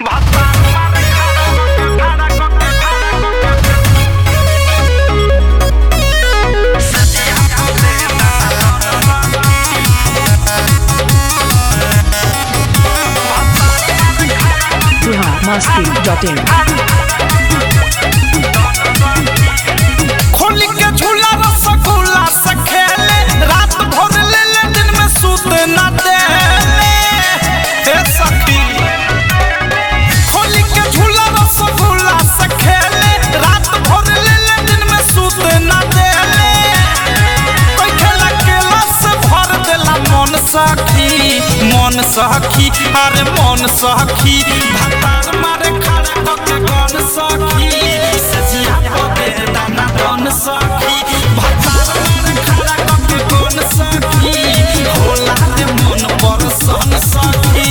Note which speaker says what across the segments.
Speaker 1: biharmasti.in
Speaker 2: खोली के झूला रसगुल्ला से खेले रात भर ले ले दिन में सूत न देले हे सखी खोली के झूला रसगुल्ला से खेले रात भर ले ले दिन में सूत न देले कोई खेला केला से भर देला मन सखी मन सखी अरे मन सखी भतार मारे खड़ा कके गन सखी सजिया पदे दाना गन सखी भतार मारे खड़ा कके गन सखी होला दे मन पर सन सखी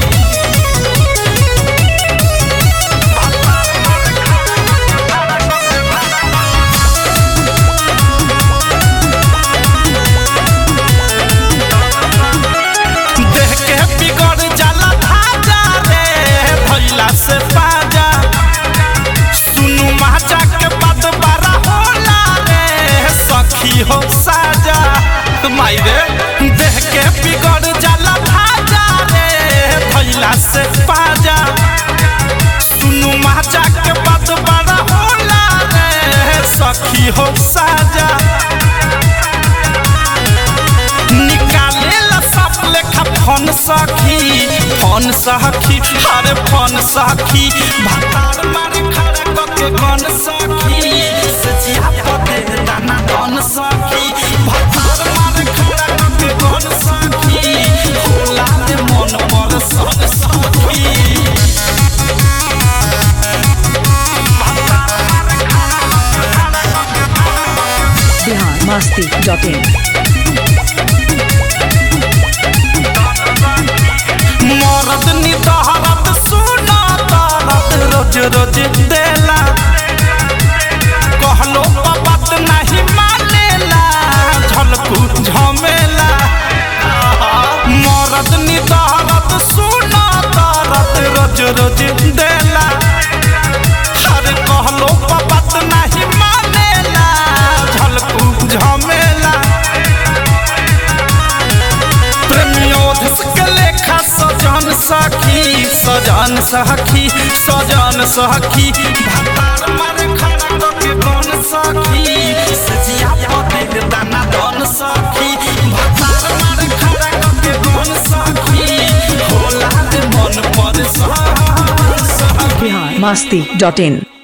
Speaker 2: देह के बिगड़ जाला धाजा रे भैला से बाजा सुनु माजा के बात बारा होला रे सखी हो साजा माई रे देह के बिगड़ जाला धाजा रे भैला से बाजा सुनु माजा के बात बारा होला रे सखी हो साजा निकाले ला सब लेखा फोन सखी फोन सखी अरे फोन सखी भतार मारे खड़ा कके गन सखी सचिया पते दाना गन सखी भतार मारे खड़ा कके गन सखी होला दे मन पर सन सखी
Speaker 1: biharmasti.in
Speaker 2: मरद निदहरत सुना दरद रोज रोज देला कहलो बात नहीं मानेला झलकू झमेला मरद निदहरत सुना दरद रोज रोज देला अरे कहलो बात नहीं मानेला झलकू झमेला प्रेमियोधस के लेखा सजन सखी सजन सखी सजन सखी भतार मारे खड़ा कके गन सखी सजिया पते दाना दन सखी भतार मारे खड़ा कके गन सखी होला दे मन पर सखी
Speaker 1: biharmasti.in